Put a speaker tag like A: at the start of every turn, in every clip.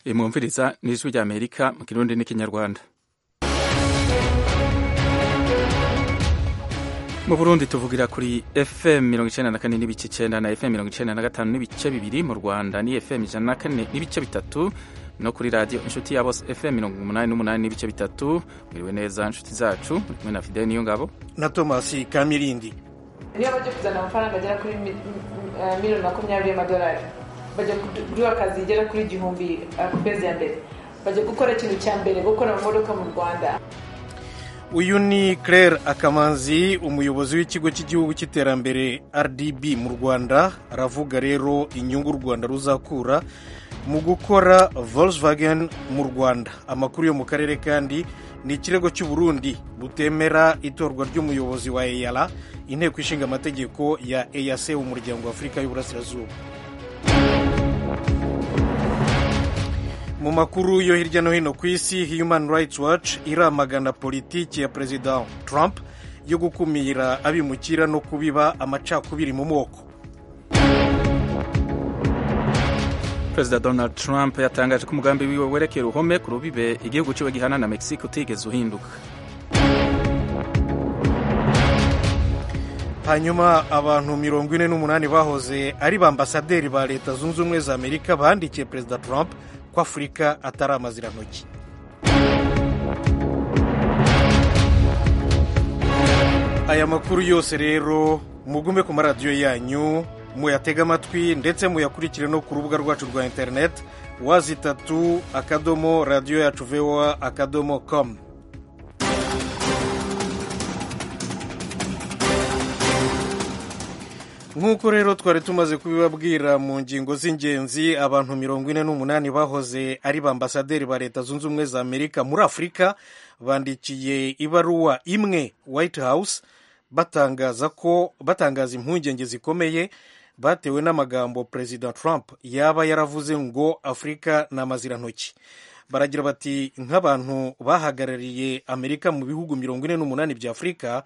A: mwumviriza n'ijwi rya amerika mu kirundi n'ikinyarwanda mu burundi tuvugira kuri fm mirongo icenda na kane n'ibice icenda na fm mirongo icenda na gatanu n'ibice bibiri mu rwanda ni fm ijana na kane n'ibice bitatu no kuri radiyo inshuti ya bose fm mirongo umunani n'umunani n'ibice bitatu mwiriwe neza inshuti zacu muri kumwe na fideli niyo ngabo
B: na tomasi kamirindi
C: niyo bajya kuzana amafaranga agera kuri miliyoni makumyabiri y'amadolari bajya kuduha akazi igera kuri igihumbi ku kwezi ya mbere bajya gukora ikintu cya mbere gukora amamodoka mu rwanda
B: uyu ni claire akamanzi umuyobozi w'ikigo cy'igihugu cy'iterambere rdb mu rwanda aravuga rero inyungu u rwanda ruzakura mu gukora volkswagen mu rwanda amakuru yo mu karere kandi ni ikirego cy'uburundi butemera itorwa ry'umuyobozi wa eyara inteko ishinga amategeko ya eac umuryango wa afurika y'uburasirazuba mu makuru yo hirya no hino ku isi human rights watch iramagana politiki ya perezida trump yo gukumira abimukira no kubiba amacakubiri mu moko
A: perezida donald trump yatangaje ko umugambi wiwe werekera uruhome ku rubibe igihugu ciwe gihana na mexique utigeze uhinduka
B: hanyuma abantu mirongo ine n'umunani bahoze ari ba ambasaderi ba leta zunze ubumwe za amerika bandikiye perezida trump ko afurika atari amazirantoki aya makuru yose rero mugume ku maradiyo yanyu muyatega amatwi ndetse muyakurikire no ku rubuga rwacu rwa interineti wazi itatu akadomo radiyo yacu voa akadomo komu nk'uko rero twari tumaze kubibabwira mu ngingo z'ingenzi abantu mirongo ine n'umunani bahoze ari ba ambasaderi ba leta zunze ubumwe za amerika muri afurika bandikiye ibaruwa imwe white house batangaza ko batangaza impungenge zikomeye batewe n'amagambo perezida trump yaba yaravuze ngo afurika ni amazirantoki baragira bati nk'abantu bahagarariye amerika mu bihugu mirongo ine n'umunani bya afurika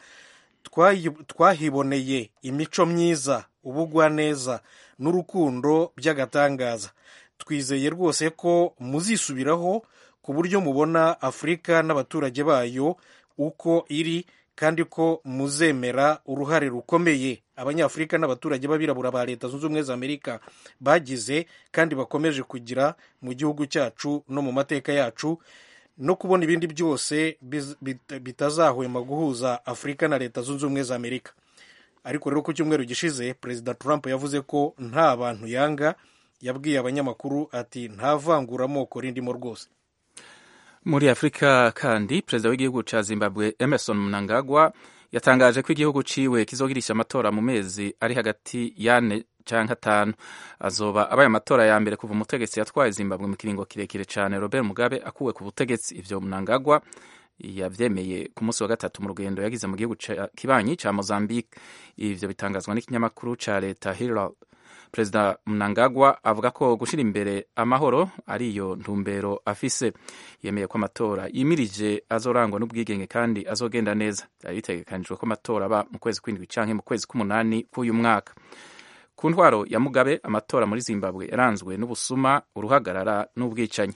B: twahiboneye imico myiza ubugwaneza n'urukundo by'agatangaza twizeye rwose ko muzisubiraho ku buryo mubona afurika n'abaturage bayo uko iri kandi ko muzemera uruhare rukomeye abanyafurika n'abaturage b'abirabura ba leta zunze ubumwe za amerika bagize kandi bakomeje kugira mu gihugu cyacu no mu mateka yacu no kubona ibindi byose bitazahwema guhuza afurika na leta zunze ubumwe za amerika ariko rero ku cyumweru gishize perezida trump yavuze ko nta bantu yanga yabwiye abanyamakuru ati nta vanguramoko rindimo rwose
A: muri afurika kandi perezida w'igihugu cya zimbabwe emerson mnangagwa yatangaje ko igihugu ciwe kizogirisha amatora mu mezi ari hagati y'ane canke atanu azoba abaye amatora ya mbere kuva umutegetsi yatwaye zimbabwe mu kiringo kirekire cyane robert mugabe akuwe ku butegetsi ivyo mnangagwa yavyemeye ku munsi wa gatatu mu rugendo yagize mu gihugu kibanyi ca mozambique ivyo bitangazwa n'ikinyamakuru ca leta herald perezida mnangagwa avuga ko gushyira imbere amahoro ari iyo ntumbero afise yemeye ko amatora yimirije azorangwa n'ubwigenge kandi azogenda neza byari bitegekanijwe ko amatora aba mu kwezi kw'indwi canke mu kwezi k'umunani k'uyu mwaka ku ntwaro ya mugabe amatora muri zimbabwe yaranzwe n'ubusuma uruhagarara n'ubwicanyi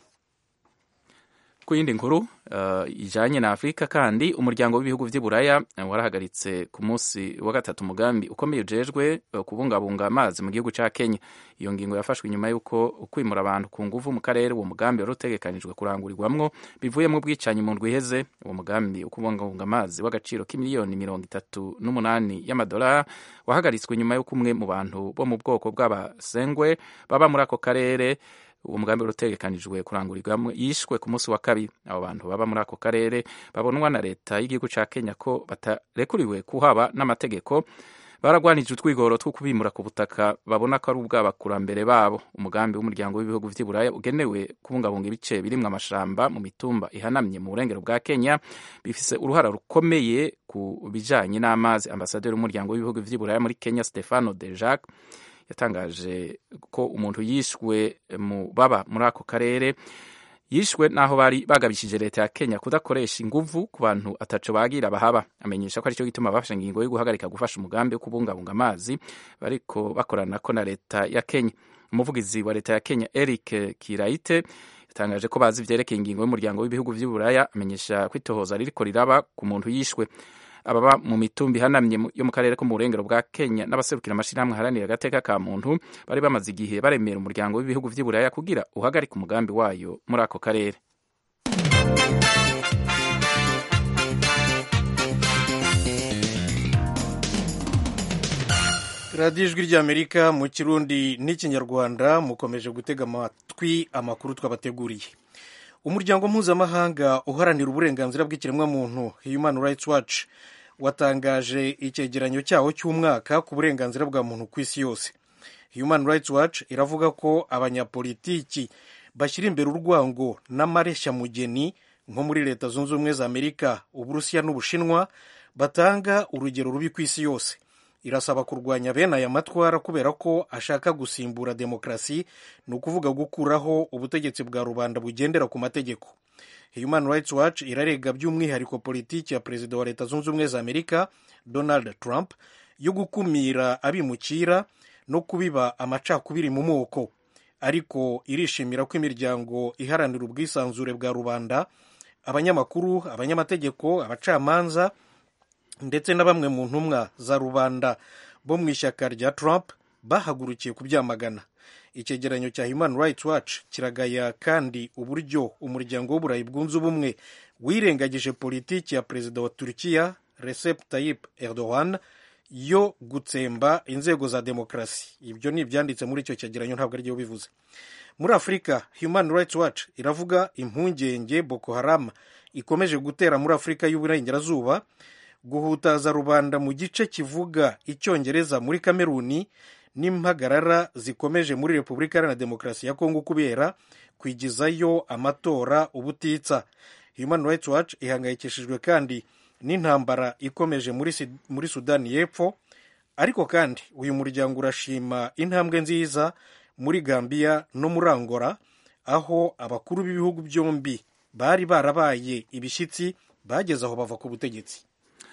A: ku yindi nkuru uh, ijanye na afurika kandi umuryango w'ibihugu vy'i buraya warahagaritse ku munsi wa gatatu umugambi ukomeye ujejwe uh, kubungabunga amazi mu gihugu ca kenya iyo ngingo yafashwe inyuma y'uko ukwimura abantu ku nguvu mu karere uwo mugambi wari utegekanijwe kurangurirwamwo bivuyemo ubwicanyi mu ndwi iheze uwo mugambi wo kubungabunga amazi w'agaciro k'imiliyoni mirongo itatu n'umunani y'amadolari wahagaritswe inyuma y'uko umwe mu bantu bo mu bwoko bw'abasengwe baba muri ako karere uwo mugambi wari utegekanijwe kurangurirwamo yishwe ku munsi wa kabiri abo bantu baba muri ako karere babonwa na leta y'igihugu ca kenya ko batarekuriwe kuhaba n'amategeko baragwanije utwigoro two kubimura ku butaka babona ko ari ubw'abakurambere babo umugambi w'umuryango w'ibihugu vy'i buraya ugenewe kubungabunga ibice birimwo amashamba mu mitumba ihanamye mu burengero bwa kenya bifise uruhara rukomeye ku bijanye n'amazi ambasaderi w'umuryango w'ibihugu vy'i buraya muri kenya stefano de jacques yatangaje ko umuntu yishwe mu baba muri ako karere yishwe n'aho bari bagabishije leta ya kenya kudakoresha inguvu ku bantu ataco bagira bahaba amenyesha ko aricyo gituma bafashe ingingo yo guhagarika gufasha umugambi wo kubungabunga amazi bariko bakoranako na leta ya kenya umuvugizi wa leta ya kenya eric kiraite yatangaje ko bazi ivyerekeye ingingo y'umuryango w'ibihugu vy'uburaya amenyesha ko itohoza ririko riraba ku muntu yishwe ababa mu mitumba ihanamye yo mu karere ko mu burengero bwa kenya n'abaserukira amashirahamwe aharanira agateka ka muntu bari bamaze igihe baremera umuryango w'ibihugu vy'uburaya kugira uhagarike umugambi wayo muri ako karere
B: radiyo ijwi ry'amerika mu kirundi n'ikinyarwanda mukomeje gutega amatwi amakuru twabateguriye umuryango mpuzamahanga uharanira uburenganzira bw'ikiremwamuntu human rights watch watangaje icyegeranyo cyawo cy'umwaka ku burenganzira bwa muntu ku isi yose human rights watch iravuga ko abanyapolitiki bashyira imbere urwango n'amareshya-mugeni nko muri leta zunze ubumwe za amerika uburusiya n'ubushinwa batanga urugero rubi ku isi yose irasaba kurwanya bene aya matwara kubera ko ashaka gusimbura demokarasi ni ukuvuga gukuraho ubutegetsi bwa rubanda bugendera ku mategeko human rights watch irarega by'umwihariko politiki ya perezida wa leta zunze ubumwe za amerika donald trump yo gukumira abimukira no kubiba amacakubiri mu moko ariko irishimira ko imiryango iharanira ubwisanzure bwa rubanda abanyamakuru abanyamategeko abacamanza ndetse na bamwe mu ntumwa za rubanda bo mu ishyaka rya Trump bahagurukiye kubyamagana icyegeranyo cya Human Rights Watch kiragaya kandi uburyo umuryango w'uburayi bwunze ubumwe wirengagije politiki ya perezida wa Turkiya Recep Tayyip Erdogan yo gutsemba inzego za demokarasi ibyo ni ibyanditse muri icyo cyegeranyo ntabwo ari byo bivuze muri afurika Human Rights Watch iravuga impungenge Boko Haram ikomeje gutera muri afurika y'uburengerazuba guhutaza rubanda mu gice kivuga icyongereza muri kameruni n'impagarara zikomeje muri repubulika iharanira demokarasi ya kongo kubera kwigizayo amatora ubutitsa human rights watch ihangayikishijwe kandi n'intambara ikomeje muri, muri sudani y'epfo ariko kandi uyu muryango urashima intambwe nziza muri gambiya no muri angora aho abakuru b'ibihugu byombi bari barabaye ibishyitsi bageze aho bava ku butegetsi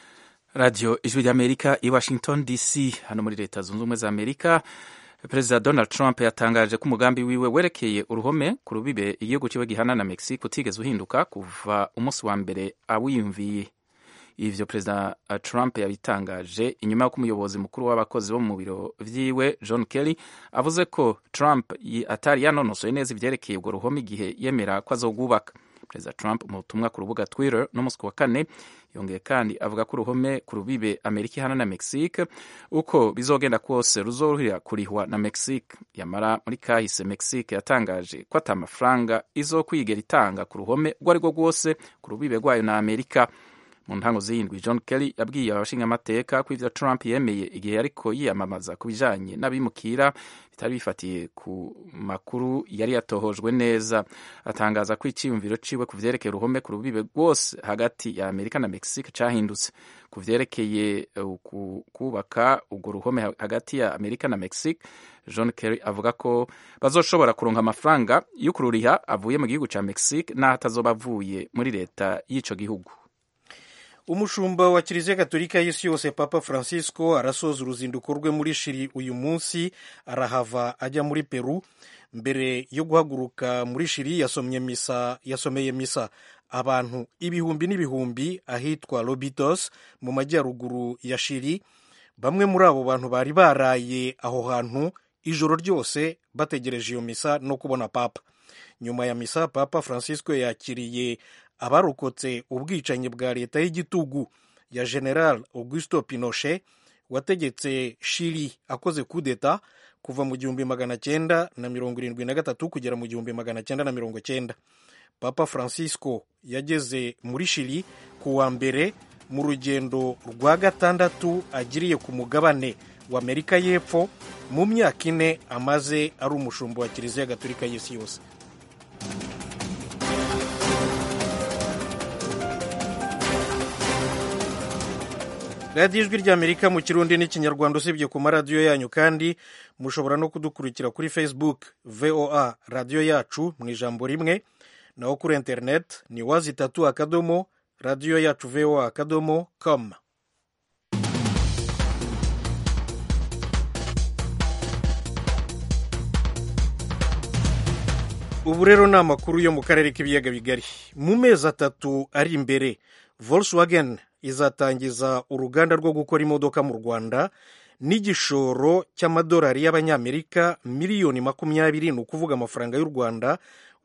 A: radiyo ijwi ry'amerika i washington dc hano muri leta zunze ubumwe za amerika perezida donald trump yatangaje ko umugambi wiwe werekeye uruhome ku rubibe igihugu kiwe gihana na mexique utigeze uhinduka kuva umunsi wa mbere awiyumviye ivyo perezida trump yabitangaje inyuma y'uko umuyobozi mukuru w'abakozi bo mu biro vyiwe john kelly avuze ko trump atari yanonosoye neza ivyerekeye urwo ruhome igihe yemera ko azogwubaka perezida trump mu butumwa ku rubuga twitter n'umunsi wa kane yongeye kandi avuga ko uruhome ku rubibe amerika ihana na mexique uko bizogenda kose ruzoruhira kurihwa na mexique yamara muri kahise mexique yatangaje ko ata amafaranga izokwigera itanga ku ruhome urwo ari rwo rwose ku rubibe rwayo na amerika mu ntango z'indwi john kelly yabwiye abashingamateka ko ivyo trump yemeye igihe ariko yiyamamaza ku bijanye n'abimukira bitari bifatiye ku makuru yari yatohojwe neza atangaza ko icyiyumviro ciwe ku vyerekeye uruhome ku rubibe rwose hagati ya amerika na mexique cahindutse ku vyerekeye kubaka urwo ruhome hagati ya amerika na mexique john kerry avuga ko bazoshobora kuronka amafaranga yo kururiha avuye mu gihugu ca mexique n'aho atazoba avuye muri leta y'ico gihugu
B: umushumba wa kiliziya gatolika y'isi yose papa francisco arasoza uruzinduko rwe muri shiri uyu munsi arahava ajya muri peru mbere yo guhaguruka muri shiri yasomye misa yasomeye misa abantu ibihumbi n'ibihumbi ahitwa lobitos mu majyaruguru ya shiri bamwe muri abo bantu bari baraye aho hantu ijoro ryose bategereje iyo misa no kubona papa nyuma ya misa papa francisco yakiriye abarokotse ubwicanyi bwa leta y'igitugu ya general augusto pinochet wategetse shiri akoze kudeta kuva mu gihumbi magana cyenda na mirongo irindwi na gatatu kugera mu gihumbi magana cyenda na mirongo cyenda papa francisco yageze muri shiri ku wa mbere mu rugendo rwa gatandatu agiriye ku mugabane wa amerika y'epfo mu myaka ine amaze ari umushumba wa kiliziya gatolika y'isi yose radiyo ijwi ry'amerika mu kirundi n'ikinyarwanda usibye ku maradiyo yanyu kandi mushobora no kudukurikira kuri facebook voa radiyo yacu mu ijambo rimwe naho kuri interineti ni wazi itatu akadomo radiyo yacu voa akadomo com ubu rero ni amakuru yo mu karere k'ibiyaga bigari mu mezi atatu ari imbere volkswagen izatangiza uruganda rwo gukora imodoka mu rwanda n'igishoro cy'amadolari y'abanyamerika miliyoni makumyabiri ni ukuvuga amafaranga y'u rwanda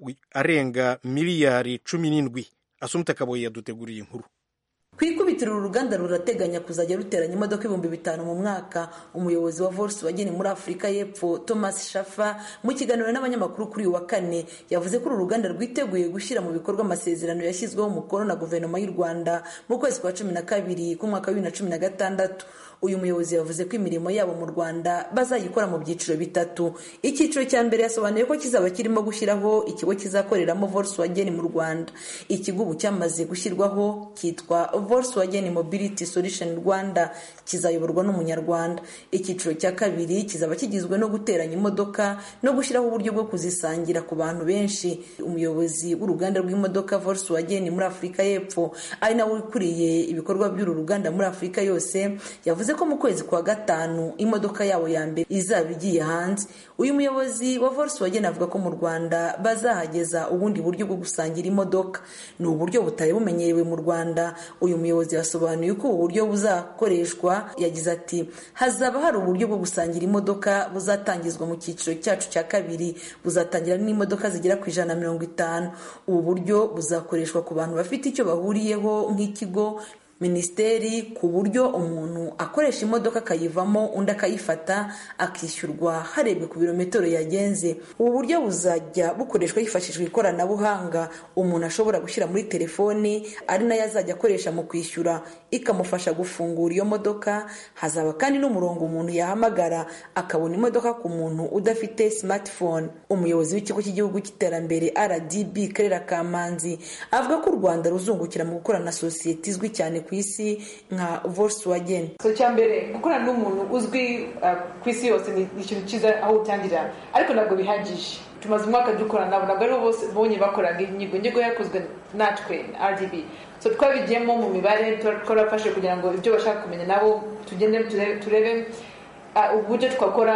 B: arenga miliyari cumi n'indwi asumita kaboyi yaduteguriye inkuru
D: ku ikubitiro uru ruganda rurateganya kuzajya ruteranya imodoka ibihumbi bitanu mu mwaka umuyobozi wa volkswagen muri afurika y'epfo thomas shafa mu kiganiro n'abanyamakuru kuri uyu wa kane yavuze ko uru ruganda rwiteguye gushyira mu bikorwa amasezerano yashyizweho umukono na guverinoma y'u rwanda mu kwezi kwa cumi na kabiri k'umwaka wa bibiri na cumi na gatandatu uyu muyobozi yavuze ko imirimo yabo mu rwanda bazayikora mu byiciro bitatu icyiciro cya mbere yasobanuye ko kizaba kirimo gushyiraho ikigo kizakoreramo volkswagen mu rwanda ikigo ubu cyamaze gushyirwaho cyitwa volkswagen mobility solution rwanda kizayoborwa n'umunyarwanda icyiciro cya kabiri kizaba kigizwe no guteranya imodoka no gushyiraho uburyo bwo kuzisangira ku bantu benshi umuyobozi w'uruganda rw'imodoka volkswagen muri afurika y'epfo ari nawe ukuriye ibikorwa by'uru ruganda muri afurika yose yavuze ko mu kwezi kwa gatanu imodoka yabo ya mbere izaba igiye hanze uyu muyobozi wa volkswagen avuga ko mu rwanda bazahageza ubundi buryo bwo gusangira imodoka ni uburyo butari bumenyerewe mu rwanda uyu muyobozi yasobanuye ko ubu buryo buzakoreshwa yagize ati hazaba hari uburyo bwo gusangira imodoka buzatangizwa mu cyiciro cyacu cya kabiri buzatangira n'imodoka zigera ku ijana na mirongo itanu ubu buryo buzakoreshwa ku bantu bafite icyo bahuriyeho nk'ikigo minisiteri ku buryo umuntu akoresha imodoka akayivamo undi akayifata akishyurwa harebwe ku birometero yagenze ubu buryo buzajya bukoreshwa hifashishwa ikoranabuhanga umuntu ashobora gushyira muri telefoni ari nayo azajya akoresha mu kwishyura ikamufasha gufungura iyo modoka hazaba kandi n'umurongo umuntu yahamagara akabona imodoka ku muntu udafite smartphone umuyobozi w'ikigo cy'igihugu cy'iterambere rdb karera kamanzi avuga ko u rwanda ruzungukira mu gukorana na sosiyete izwi cyane ku isi nka volkswagen
C: so cya mbere gukorana n'umuntu uzwi ku isi yose ni ikintu cyiza aho utangirira ariko ntabwo bihagije tumaze umwaka dukorana nabo ntabwo aribo bose bonye bakoraga inyigo inyigo yakozwe natwe rdb so twabigiyemo mu mibare twarafashe kugira ngo ibyo bashaka kumenya nabo tugende turebe uburyo twakora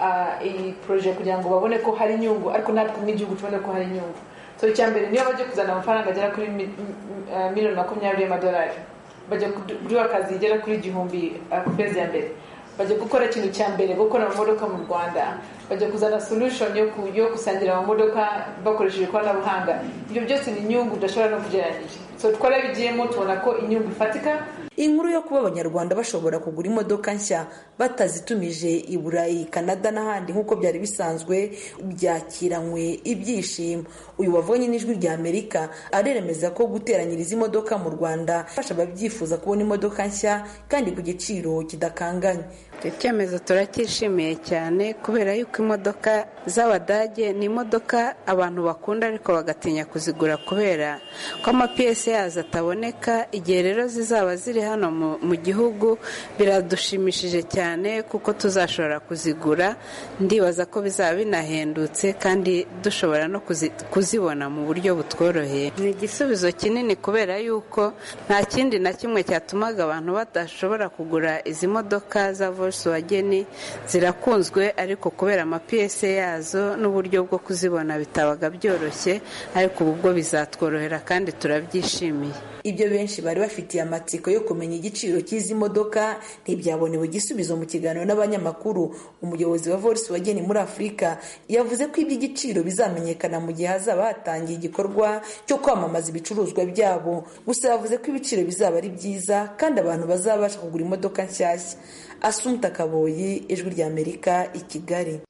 C: iyi poroje kugira ngo babone ko hari inyungu ariko natwe nk'igihugu tubone ko hari inyungu so icya mbere niyo bajya kuzana amafaranga agera kuri miliyoni makumyabiri y'amadolari bajya kuduha akazi igera kuri igihumbi ku kwezi ya mbere bajya gukora ikintu cya mbere gukora amamodoka mu rwanda bajya kuzana solution yo gusangira amamodoka bakoresheje ikoranabuhanga ibyo byose ni inyungu udashobora no kugereranyije so twarabigiyemo tubona ko inyungu ifatika
D: inkuru yo kuba abanyarwanda bashobora kugura imodoka nshya batazitumije i burayi canada n'ahandi nk'uko byari bisanzwe byakiranywe ibyishimo uyu wavunye n'ijwi rya amerika aremeza ko guteranyiriza imodoka mu rwanda fasha ababyifuza kubona imodoka nshya kandi ku giciro kidakanganye
E: icyo cyemezo turacyishimiye cyane kubera yuko imodoka z'abadage ni imodoka abantu bakunda ariko bagatinya kuzigura kubera ko amapiyesi yazo ataboneka igihe rero zizaba ziri hano mu gihugu biradushimishije cyane kuko tuzashobora kuzigura ndibaza ko bizaba binahendutse kandi dushobora no kuzibona mu buryo butworoheye ni igisubizo kinini kubera yuko nta kindi na kimwe cyatumaga abantu badashobora kugura izi modoka za volkswagen zirakunzwe ariko kubera amapiyese yazo n'uburyo bwo kuzibona bitabaga byoroshye ariko ubu bwo bizatworohera kandi turabyishimiye
D: ibyo benshi bari bafitiye amatsiko yo kumenya igiciro cy'izi modoka ntibyabonewe igisubizo mu kiganiro n'abanyamakuru umuyobozi wa volkswagen muri afurika yavuze ko iby'igiciro bizamenyekana mu gihe hazaba hatangiye igikorwa cyo kwamamaza ibicuruzwa byabo gusa yavuze ko ibiciro bizaba ari byiza kandi abantu bazabasha kugura imodoka nshyashya asumta kaboyi ijwi rya amerika i kigali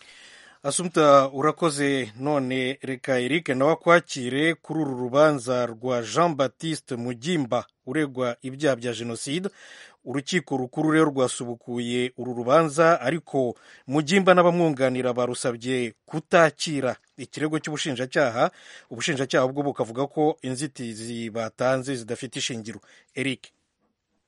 B: asumta urakoze none reka eric nawe akwakire kuri uru rubanza rwa jean batiste mugimba uregwa ibyaha bya jenoside urukiko rukuru rero rwasubukuye uru rubanza ariko mugimba n'abamwunganira barusabye kutakira ikirego cy'ubushinjacyaha ubushinjacyaha bwo bukavuga ko inzitizi batanze zidafite ishingiro eric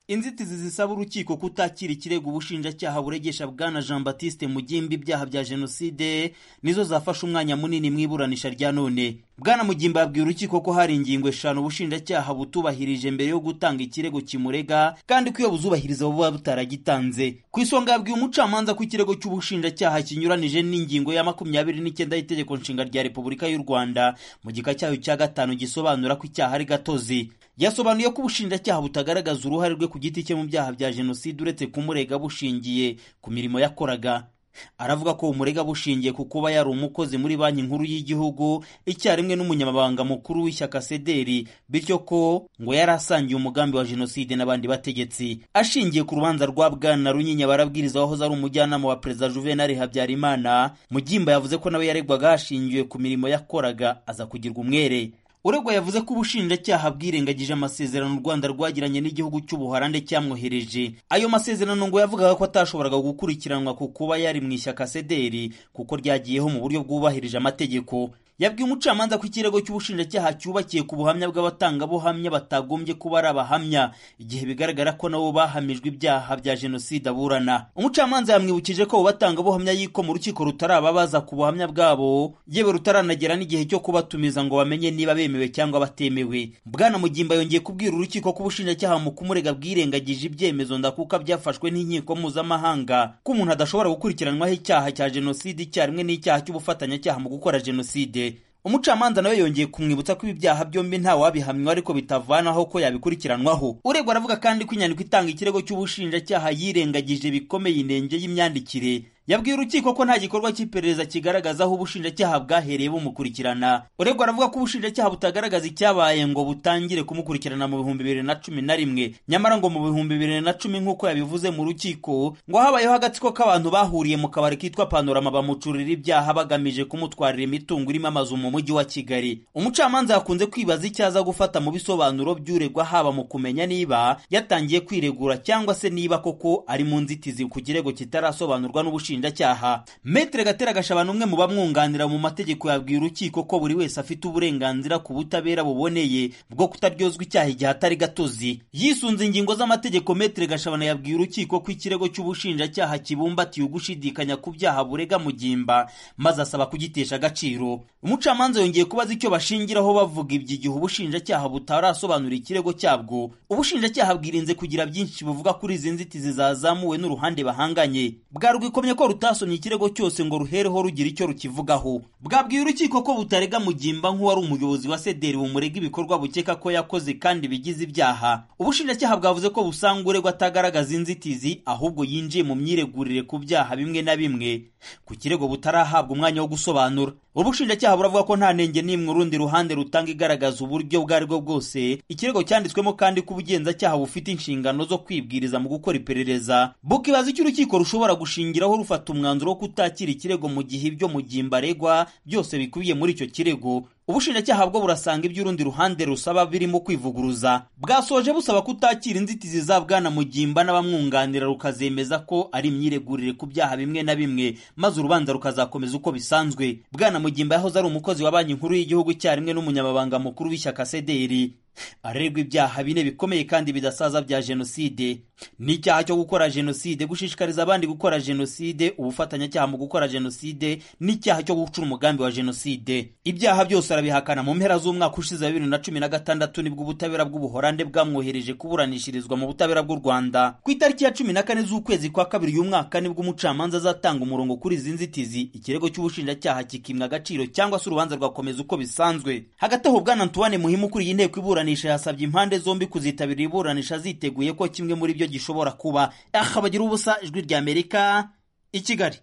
F: inzitizi zisaba urukiko kutakira ikirego ubushinjacyaha buregesha bwana jean batiste mugimba ibyaha bya jenoside nizo zafashe umwanya munini mu iburanisha rya none bwana mugimba yabwiye urukiko ko hari ingingo eshanu ubushinjacyaha butubahirije mbere yo gutanga ikirego kimurega kandi ko iyo buzubahiriza buba butaragitanze ku isonga yabwiye umucamanza ko ikirego cy'ubushinjacyaha kinyuranije n'ingingo ya makumyabiri n'icyenda y'itegeko nshinga rya repubulika y'u rwanda mu gika cyayo cya gatanu gisobanura ko icyaha ari gatozi yasobanuye ko ubushinjacyaha butagaragaza uruhare rwe ku giti cye mu byaha bya jenoside uretse kumurega bushingiye ku mirimo yakoraga aravuga ko umurega bushingiye ku kuba yari umukozi muri banki nkuru y'igihugu icyarimwe n'umunyamabanga mukuru w'ishyaka sederi bityo ko ngo yari asangiye umugambi wa jenoside n'abandi bategetsi ashingiye ku rubanza rwa bwana runyinya barabwiriza wahoze ari umujyanama wa perezida juvenal habyarimana mugimba yavuze ko nawe yaregwaga hashingiwe ku mirimo yakoraga aza kugirwa umwere uregwa yavuze ko ubushinjacyaha bwirengagije amasezerano u rwanda rwagiranye n'igihugu cy'ubuholande cyamwohereje ayo masezerano ngo yavugaga ko atashoboraga gukurikiranwa ku kuba yari mu ishyaka sederi kuko ryagiyeho mu buryo bwubahirije amategeko yabwiye umucamanza ko ikirego cy'ubushinjacyaha cyubakiye ku buhamya bw'abatangabuhamya batagombye kuba ari abahamya igihe bigaragara ko nabo bahamijwe ibyaha bya jenoside aburana umucamanza yamwibukije ko abo batangabuhamya yiko mu rukiko rutarababaza ku buhamya bwabo yewe rutaranagera n'igihe cyo kubatumiza ngo bamenye niba bemewe cyangwa batemewe bwana mugimba yongeye kubwira urukiko ko ubushinjacyaha mu kumurega bwirengagije ibyemezo ndakuka byafashwe n'inkiko mpuzamahanga ko umuntu adashobora gukurikiranwaho icyaha cya jenoside icyarimwe n'icyaha cy'ubufatanyacyaha mu gukora jenoside umucamanza nawe yongeye kumwibutsa ko ibi byaha byombi nta wabihamywa ariko bitavanaho ko yabikurikiranwaho uregwa aravuga kandi ko inyandiko itanga ikirego cy'ubushinjacyaha yirengagije bikomeye inenge y'imyandikire yabwiye urukiko ko nta gikorwa cy'iperereza kigaragaza aho ubushinjacyaha bwahereye bumukurikirana uregwa aravuga ko ubushinjacyaha butagaragaza icyabaye ngo butangire kumukurikirana mu bihumbi bibiri na cumi na rimwe nyamara ngo mu bihumbi bibiri na cumi nk'uko yabivuze mu rukiko ngo habayeho agatsiko k'abantu bahuriye mu kabari kitwa panorama bamucurira ibyaha bagamije kumutwarira imitungo irimo amazu mu mujyi wa kigali umucamanza yakunze kwibaza icyo aza gufata mu bisobanuro by'uregwa haba mu kumenya niba yatangiye kwiregura cyangwa se niba koko ari mu nzitizi ku kirego kitarasobanurwa n'ubushinjacyaha ubushinjacyaha metere gatera gashabana umwe mu bamwunganira mu mategeko yabwiye urukiko ko buri wese afite uburenganzira ku butabera buboneye bwo kutaryozwa icyaha igihe atari gatozi yisunze ingingo z'amategeko metere gashabana yabwiye urukiko ko ikirego cy'ubushinjacyaha kibumbatiye ugushidikanya ku byaha burega mugimba maze asaba kugitesha agaciro umucamanza yongeye kubaza icyo bashingiraho bavuga ibyo igihe ubushinjacyaha butarasobanura ikirego cyabwo ubushinjacyaha bwirinze kugira byinshi buvuga kuri izi nzitizi zazamuwe n'uruhande bahanganye bwarwikomye ko rutasomye ikirego cyose ngo ruhereho rugira icyo rukivugaho bwabwiye urukiko ko butarega mugimba nk'uwari umuyobozi wa sederi bumurega ibikorwa bukeka ko yakoze kandi bigize ibyaha ubushinjacyaha bwavuze ko busanga uregwa atagaragaza inzitizi ahubwo yinjiye mu myiregurire ku byaha bimwe na bimwe ku kirego butarahabwa umwanya wo gusobanura ubushinjacyaha buravuga ko nta nenge n'imwe urundi ruhande rutanga igaragaza uburyo ubwo ari bwo bwose ikirego cyanditswemo kandi ko ubugenzacyaha bufite inshingano zo kwibwiriza mu gukora iperereza bukibaza icyo urukiko rushobora gushingiraho rufata umwanzuro wo kutakira ikirego mu gihe ibyo mugimba aregwa byose bikubiye muri icyo kirego ubushinjacyaha bwo burasanga iby'urundi ruhande rusaba birimo kwivuguruza bwasoje busaba kutakira inzitizi za bwana mugimba n'abamwunganira rukazemeza ko ari imyiregurire ku byaha bimwe na bimwe maze urubanza rukazakomeza uko bisanzwe bwana mugimba yahoze ari umukozi wa banki nkuru y'igihugu icyarimwe n'umunyamabanga mukuru w'ishyaka sederi arerwa ibyaha bine bikomeye kandi bidasaza bya jenoside n'icyaha cyo gukora jenoside gushishikariza abandi gukora jenoside ubufatanyacyaha mu gukora jenoside n'icyaha cyo gucura umugambi wa jenoside ibyaha byose arabihakana mu mpera z'umwaka ushize wa bibiri na cumi na gatandatu nibwo ubutabera bw'ubuhorande bwamwohereje kuburanishirizwa mu butabera bw'u rwanda ku itariki ya cumi na kane z'ukwezi kwa kabiri uyu mwaka nibwo umucamanza azatanga umurongo kuri izi nzitizi ikirego cy'ubushinjacyaha kikimwa agaciro cyangwa se urubanza rwakomeza uko bisanzwe hagati aho bwana antoine muhimu ukuriye inteko iburanisha yasabye impande zombi kuzitabira iburanisha ziteguye ko kimwe muri byo gishobora kuba aha bagira ubusa ijwi rya amerika i kigali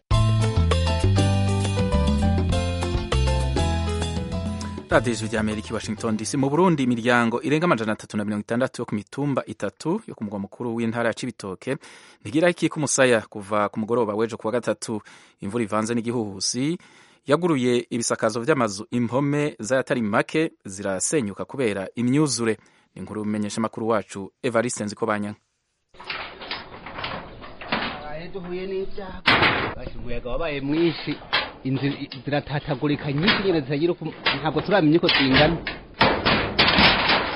A: radiyo ijwi rya amerika i washington dc mu burundi imiryango irenga amajana atatu na mirongo itandatu yo ku mitumba itatu yo ku mugwa mukuru w'intara ya cibitoke ntigira ikika umusaya kuva ku mugoroba w'ejo kuwa gatatu imvura ivanze n'igihuhusi yaguruye ibisakazo by'amazu impome z'ayatari make zirasenyuka kubera imyuzure ni inkuru bimenyesha amakuru wacu evariste nziko banyanga
G: duhuye n'ibyago umuyaga wabaye mwinshi inzu ziratatagurika nyinshi nyine zitagira ntabwo turamenya uko zingana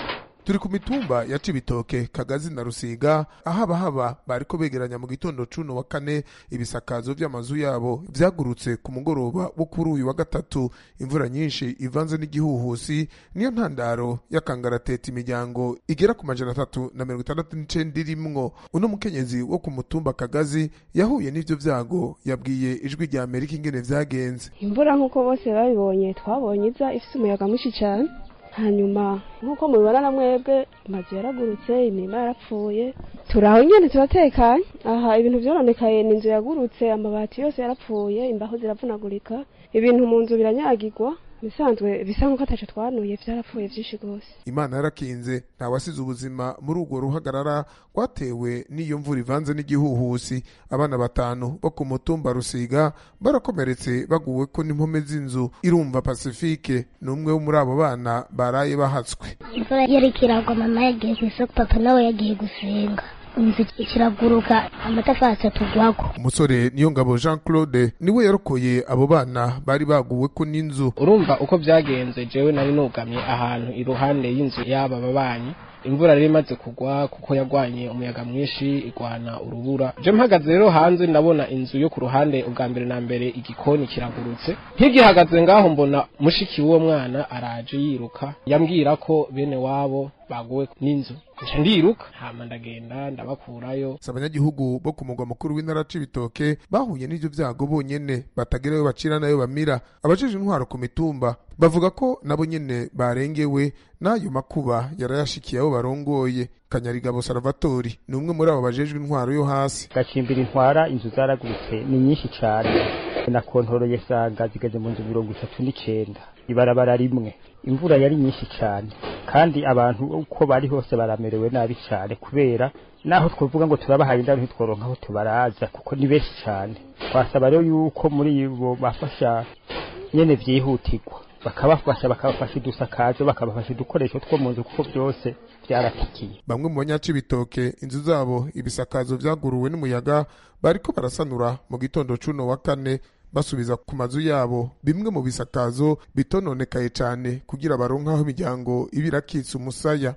H: turi ku mitumba ya cibitoke kagazi na rusiga aho abahaba bariko begeranya mu gitondo cuno wa kane ibisakazo vy'amazu yabo vyagurutse ku mugoroba wo kuri uyu wa gatatu imvura nyinshi ivanze n'igihuhusi niyo ntandaro y'akangarateta imiryango igera ku majana atatu na mirongo itandatu n'icenda irimwo uno mukenyezi wo ku mutumba kagazi yahuye n'ivyo vyago yabwiye ijwi rya amerika ingene vyagenze
I: imvura nk'uko bose babibonye twabonye iza ifite umuyaga mwinshi cyane hanyuma nk'uko mubibona na mwebwe amazu yaragurutse imirima yarapfuye turi aho nyine turatekanye aha ibintu byononekaye ni inzu yagurutse amabati yose yarapfuye imbaho ziravunagurika ibintu mu nzu biranyagirwa bisanzwe bisa nk'uko ataco twanuye vyarapfuye vyinshi rwose
H: imana yarakinze ntawasize ubuzima muri urwo ruhagarara rwatewe n'iyo mvura ivanze n'igihuhusi abana batanu bo ku mutumba rusiga barakomeretse baguwe ko n'impome z'inzu irumva pasifike ni umwe wo muri abo bana baraye bahatswe
J: imvura yariko iragwa mama yagiye ku isoko papa nawe yagiye gusenga inzu kiraguruka amatafari atugwako
H: umusore niyo ngabo jean claude niwe yarokoye abo bana bari baguwe ko n'inzu
K: urumva uko byagenze jewe nari nugamye ahantu iruhande y'inzu y'aba babanyi imvura rero imaze kugwa kuko yagwanye umuyaga mwinshi igwana urubura je mpagaze rero hanze ndabona inzu yo ku ruhande ubwa mbere na mbere igikoni kiragurutse nkigihagaze ngaho mbona mushiki w'uwo mwana araje yiruka yambwira ko bene wabo baguwe n'inzu nca ndiruka hama ndagenda ndabakurayo
H: si abanyagihugu bo ku mugwa mukuru w'intara c'ibitoke bahuye n'ivyo vyago bonyene batagerayo bacira nayo bamira abajejwe intwaro ku mitumba bavuga ko nabo nyene barengewe n'ayo makuba yarayashikiye abo barongoye kanyarigabo salvatori ni umwe muri abo bajejwe intwaro yo hasi
L: gacimbira intwara inzu zaragurutse ni nyinshi cane na kontoroye sanga zigeze mu nzu mirongo itatu n'icenda ibarabara rimwe imvura yari nyinshi cane kandi abantu uko bari hose baramerewe nabi cane kubera naho twovuga ngo turabahaye indaro ntitworonka aho tubaraza kuko ni benshi cane twasaba rero yuko muri bo bafasha nyene vyihutirwa bakabafasha bakabafasha udusakazo bakabafasha udukoresho two mu nzu kuko byose byaratikiye
H: bamwe mu banyacibitoke inzu zabo ibisakazo vyaguruwe n'umuyaga bariko barasanura mu gitondo cuno wa kane basubiza ku mazu yabo bimwe mu bisakazo bitononekaye cane kugira baronke aho imiryango iba irakitse umusaya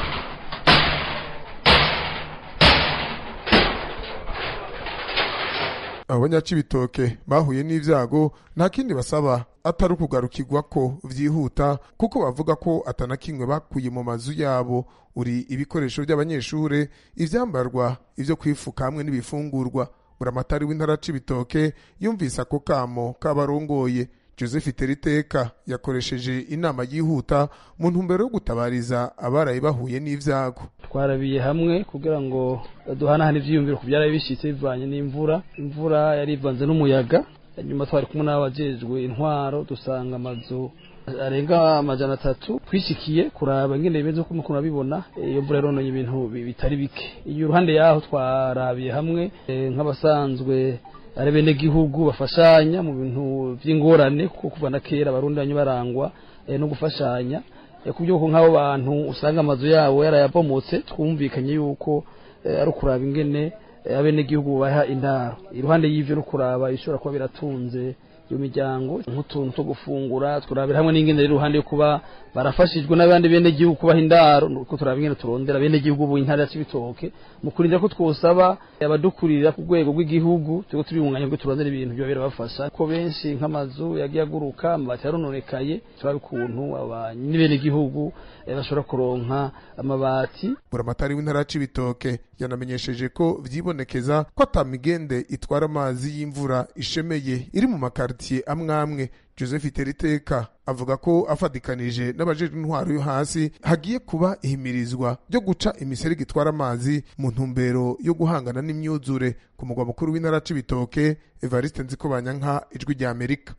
H: abo banyacibitoke bahuye n'ivyago nta kindi basaba atari ukugarukirwa ko vyihuta kuko bavuga ko atanakimwe bakuye mu mazu yabo uri ibikoresho by'abanyeshure ivyambarwa ivyo kwifuka hamwe n'ibifungurwa buramatari w'intara c'ibitoke yumvise ako kamo k'abarongoye joseph teriteka yakoresheje inama yihuta mu ntumbero yo gutabariza abaraye bahuye n'ivyago
M: twarabiye hamwe kugira ngo duhanahane ivyiyumviro ku byaraye bishitse bivanye n'imvura imvura yari ivanze n'umuyaga nyuma twari kumwe n'abajejwe intwaro dusanga amazu arenga amajana atatu twishikiye kuraba ingene bimeze uko mukuru abibona iyo mvura yarononye ibintu bitari bike iyo uruhande yaho twarabiye hamwe nk'abasanzwe ari bene gihugu bafashanya mu bintu by'ingorane kuko kuva na kera abarundi banyu barangwa no gufashanya ku by'uko nk'abo bantu usanga amazu yabo yarayabomotse twumvikanye yuko ari ukuraba ingene abenegihugu baha indaro iruhande y'ivyo no kuraba ishobora kuba biratunze iyo miryango nk'utuntu two gufungura turabira hamwe n'ingene iruhande yo kuba barafashijwe n'abandi bene gihugu kubaha indaro nuko turaba ingene turondera bene gihugu bu intara y'ibitoke mu kurinda ko twosaba abadukurira ku rwego rw'igihugu turiko turibunganya bwo turondera ibintu byo birabafasha ko benshi nk'amazu yagiye aguruka amabati yarononekaye turaba ukuntu abanyi bene gihugu bashobora kuronka amabati
H: buramatari w'intara y'ibitoke yanamenyesheje ko vyibonekeza ko ata migende itwara amazi y'imvura ishemeye iri mu makartiye amwe amwe joseph teriteka avuga ko afatikanije n'abajejwe intwaro yo hasi hagiye kuba ihimirizwa ryo guca imiserege itwara amazi mu ntumbero yo guhangana n'imyuzure ku mugwa mukuru w'intara c'ibitoke evariste nzikobanyanka ijwi rya amerika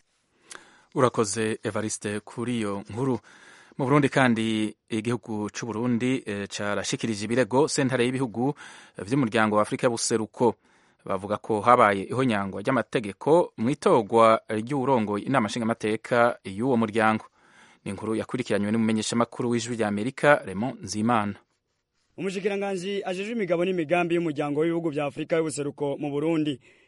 A: urakoze evariste kuri iyo nkuru mu burundi kandi igihugu c'u burundi e, carashikirije ibirego sentare y'ibihugu vy'umuryango wa afurika y'ubuseruko bavuga ko habaye ihonyangwa ry'amategeko mu itorwa ry'uwurongoye inama nshingamateka y'uwo muryango ni inkuru yakurikiranywe n'umumenyeshamakuru w'ijwi rya amerika Raymond nzimana
N: umushikiranganji ajejwe imigabo n'imigambi y'umuryango w'ibihugu vya afurika y'ubuseruko mu burundi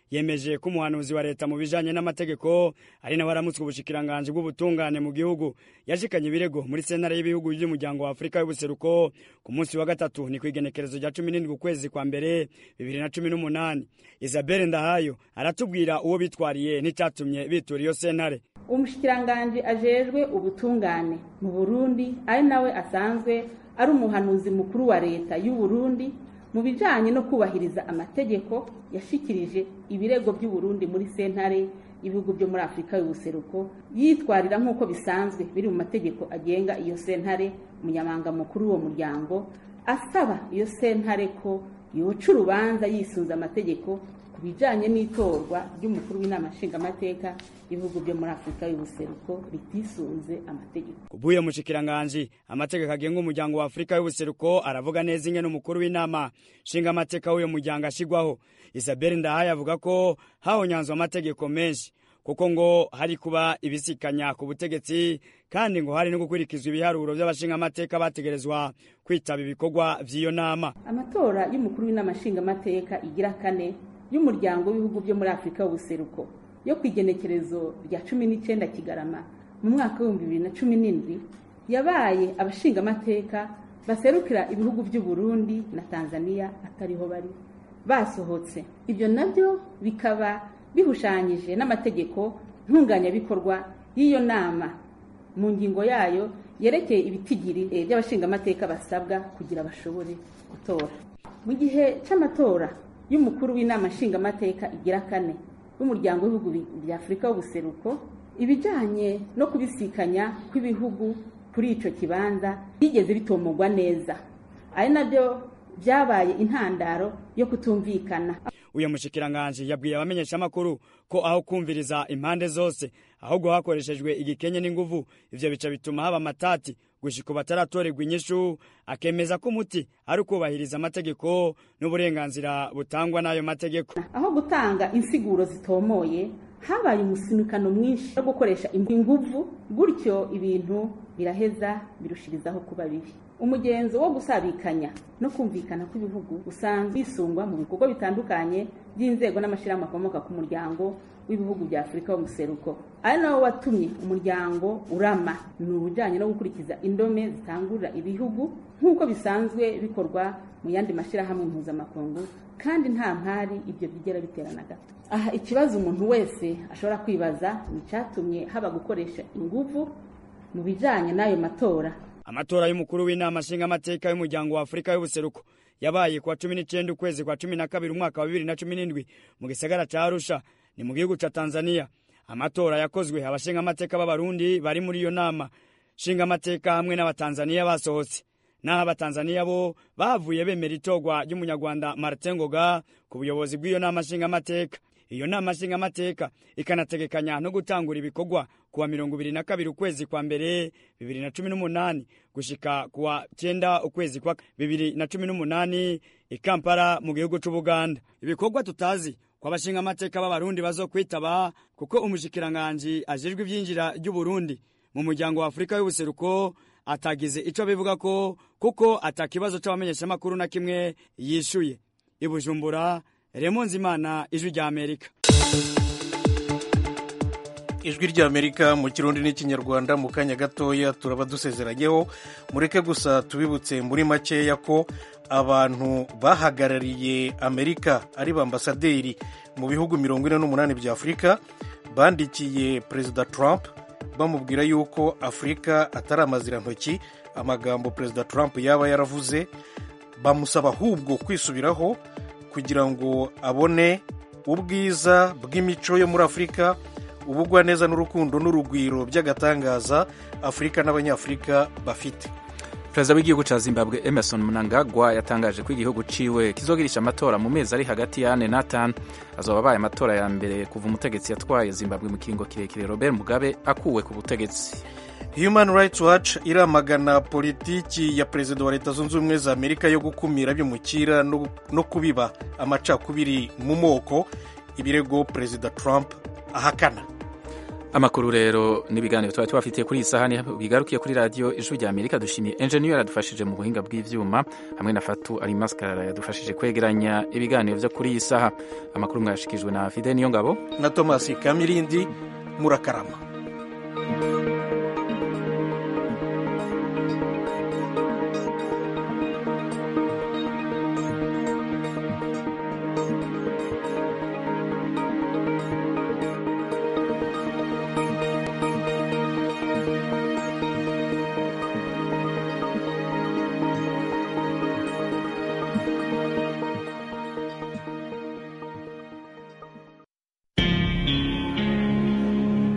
N: yemeje ko umuhanuzi wa leta mu bijanye n'amategeko ari nawe aramutswe ubushikiranganji bw'ubutungane mu gihugu yashikanye ibirego muri sentare y'ibihugu by'umuryango wa afurika y'ubuseruko ku munsi wa gatatu ni ku igenekerezo rya cumi n'indwi ukwezi kwa mbere bibiri na cumi n'umunani isabelle ndahayo aratubwira uwo bitwariye n'icyatumye bitura iyo sentare
O: umushikiranganji ajejwe ubutungane mu burundi ari nawe asanzwe ari umuhanuzi mukuru wa leta y'u Burundi mu bijanye no kubahiriza amategeko yashikirije ibirego by'u Burundi muri sentare ibihugu byo muri Afurika y'ubuseruko yitwarira nk'uko bisanzwe biri mu mategeko agenga iyo sentare umunyamanga mukuru w'uwo muryango asaba iyo sentare ko yoca urubanza yisunze amategeko ku bijanye n'itorwa ry'umukuru w'inama nshingamateka ibihugu byo muri afurika y'ubuseruko bitisunze amategeko
N: kubw'uyo mushikiranganji amategeko agenga umuryango wa afurika y'ubuseruko aravuga neza ingene umukuru w'inama nshingamateka w'uyo muryango ashigwaho isabelle ndahaye avuga ko hahonyanzwe amategeko menshi kuko ngo hari kuba ibisikanya ku butegetsi kandi ngo hari no gukurikizwa ibiharuro by'abashingamateka bategerezwa kwitaba ibikorwa vy'iyo nama
O: amatora y'umukuru w'inama nshingamateka igira kane y'umuryango w'ibihugu byo muri afurika y'ubuseruko yo ku igenekerezo rya cumi n'icyenda kigarama mu mwaka w'ibihumbi bibiri na cumi n'indwi yabaye abashingamateka baserukira ibihugu by'u Burundi na tanzania atariho bari basohotse ibyo nabyo bikaba bihushanyije n'amategeko ntunganyabikorwa y'iyo nama mu ngingo yayo yerekeye ibitigiri by'abashingamateka basabwa kugira bashobore gutora mu gihe cy'amatora y'umukuru w'inama nshingamateka igira kane w'umuryango w'ibihugu bya afurika w'ubuseruko ibijyanye no kubisikanya kw'ibihugu kuri icyo kibanza byigeze bitomogwa neza ari nabyo byabaye intandaro yo kutumvikana
N: uyu mushikiranganji yabwiye abamenyeshamakuru ko aho kumviriza impande zose ahubwo hakoreshejwe igikenye n'inguvu ivyo bica bituma haba amatati gushika bataratorerwa inyishu akemeza ko umuti ari ukubahiriza amategeko n'uburenganzira butangwa n'ayo mategeko
O: aho gutanga insiguro zitomoye habaye umusinukano mwinshi no gukoresha inguvu gutyo ibintu biraheza birushirizaho kuba bibi umugenzo wo gusabikanya no kumvikana kw'ibihugu usanzwe wisungwa mu bikorwa bitandukanye by'inzego n'amashyirahamwe akomoka ku muryango w'ibihugu bya afurika y'umuseruko ari nawo watumye umuryango urama ni ubujyanye no gukurikiza indome zitangurira ibihugu nk'uko bisanzwe bikorwa mu yandi mashyirahamwe mpuzamakungu kandi nta mpari ibyo byigera biterana gato aha ikibazo umuntu wese ashobora kwibaza ni icyatumye haba gukoresha inguvu mu bijyanye n'ayo matora
N: amatora y'umukuru w'inama nshingamateka y'umuryango wa afurika y'ubuseruko yabaye kuwa cumi n'icyenda ukwezi kwa cumi na kabiri umwaka wa bibiri na cumi n'indwi mu gisagara ca arusha ni mu gihugu ca tanzania amatora yakozwe abashingamateka b'abarundi bari muri iyo nama nshingamateka hamwe n'abatanzaniya basohotse naho abatanzaniya bo bavuye bemera itorwa ry'umunyarwanda martin ngoga ku buyobozi bw'iyo nama nshingamateka iyo nama nshingamateka ikanategekanya no gutangura ibikorwa kuwa mirongo ibiri na kabiri ukwezi kwa mbere bibiri na cumi n'umunani gushika kuwa cyenda ukwezi kwa bibiri na cumi n'umunani i kampala mu gihugu c'ubuganda ibikorwa tutazi ko abashingamateka b'abarundi bazokwitaba kuko umushikiranganji ajejwe ivyinjira ry'uburundi mu muryango wa afurika y'ubuseruko atagize ico bivuga ko kuko atakibazo c'abamenyeshamakuru na kimwe yishuye i bujumbura Remo Nzimana ijwi rya Amerika
B: ijwi rya Amerika mu kirundi n'ikinyarwanda mu kanya gatoya turaba dusezeranyeho mureke gusa tubibutse muri makeya ko abantu bahagarariye Amerika ari bambasaderi mu bihugu mirongo ine n'umunani bya Afurika bandikiye Perezida Trump bamubwira yuko Afurika atari amazirantoki amagambo Perezida Trump yaba yaravuze bamusaba ahubwo kwisubiraho kugira ngo abone ubwiza bw'imico yo muri afurika ubugwaneza n'urukundo n'urugwiro by'agatangaza afurika n'abanyafurika bafite
A: perezida w'igihugu cya zimbabwe emerson mnangagwa yatangaje ko igihugu ciwe kizogirisha amatora mu mezi ari hagati y'ane n'atanu azoba abaye amatora ya mbere kuva umutegetsi yatwaye zimbabwe mu kiringo kirekire robert mugabe akuwe ku butegetsi
B: human rights watch iramagana politiki ya perezida wa leta zunze ubumwe za amerika yo gukumira by'umukira no kubiba amacakubiri mu moko ibirego perezida trump ahakana
A: amakuru rero n'ibiganiro twari tubafitiye kuri iyi sahani bigarukiye kuri radiyo ijwi rya amerika dushimiye enjeniyeri yadufashije mu buhinga bw'ibyuma hamwe na fatu ari maskarara yadufashije kwegeranya ibiganiro byo kuri iyi saha amakuru mwayashikijwe na fide niyo ngabo
B: na tomasi kamirindi murakarama